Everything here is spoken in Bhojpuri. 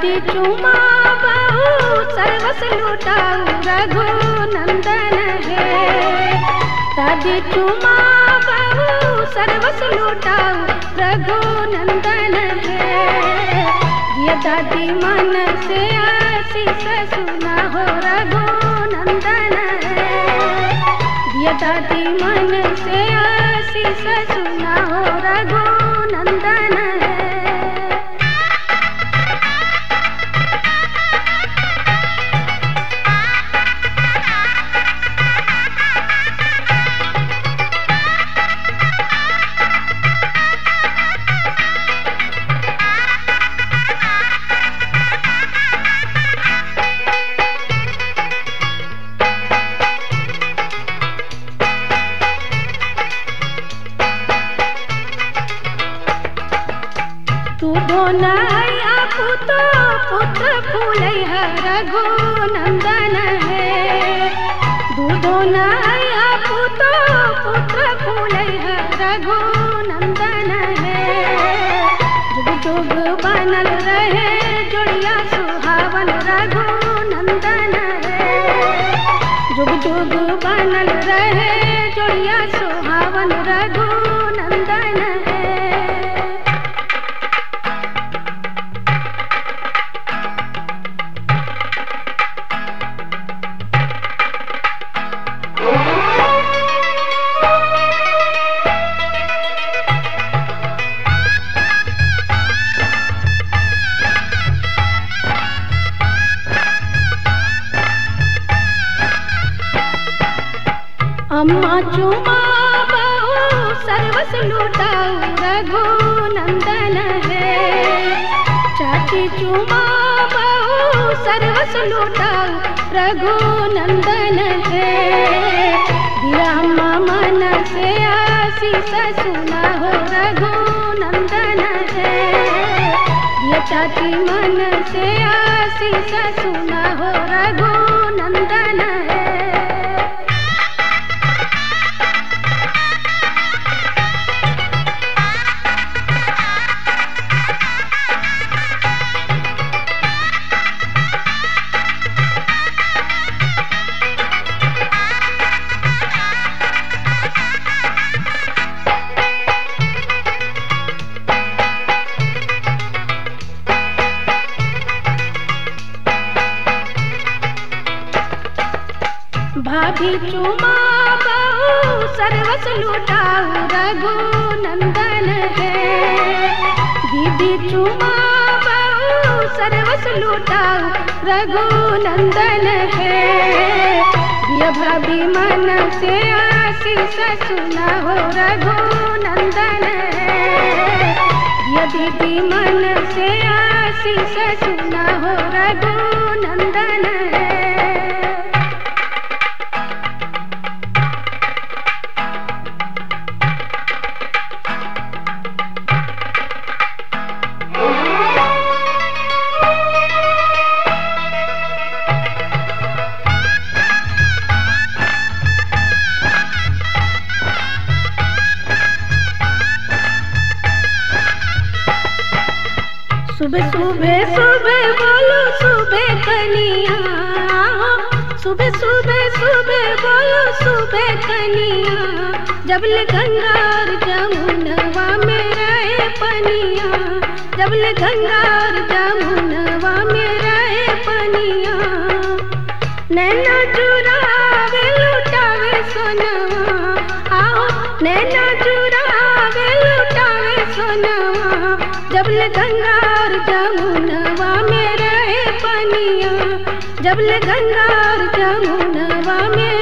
दादी चुमा बहु सर्वस लुटाऊ रघु नंदन है दादी चुमा बहु सर्वस लुटाऊ रघु नंदन है ये दादी मन से आशीष सुना हो रघु नंदन है ये दादी मन से आशीष सुना हो रघु नंदन है तू धोनैया पुतो पुत्र फूलै है रघु नंदन है दूधो नैया पुतो पुत्र फूलै है रघु नंदन है जुग जुग बनल रहे जोड़िया सुहावन रघु नंदन है जुग जुग बनल रहे जोड़िया सुहावन रघु नंदन है अम्मा चुमा बहु सर्वस लुटाऊ रघु नंदन है चाची चुमा बहु सर्वस लुटाऊ रघु नंदन है दिया अम्मा मन से आशीष सुना हो रघु नंदन है ये चाची मन से आशीष सुना हो रघु नंदन है भाभी चुमा बहु सर्वस लुटाऊ रघु नंदन है दीदी चुमा बहु सर्वस लुटाऊ रघु नंदन है दिया भाभी मन से आशीष सुना हो रघु नंदन है दिया दीदी मन से आशीष सुना हो रघु नंदन है सुबह सुबह सुबह बोलो सुबह कनिया सुबह सुबह सुबह बोलो सुबह कनिया जबल गंगा और जमुनवा में रहे पनिया जबल गंगा और जमुनवा में रहे पनिया नैना चुरावे लुटावे सोनवा आओ नैना चुरावे लुटावे सोनवा जबल गंगा और जमुनवा में रहे पनिया जबल गंगा और जमुनवा में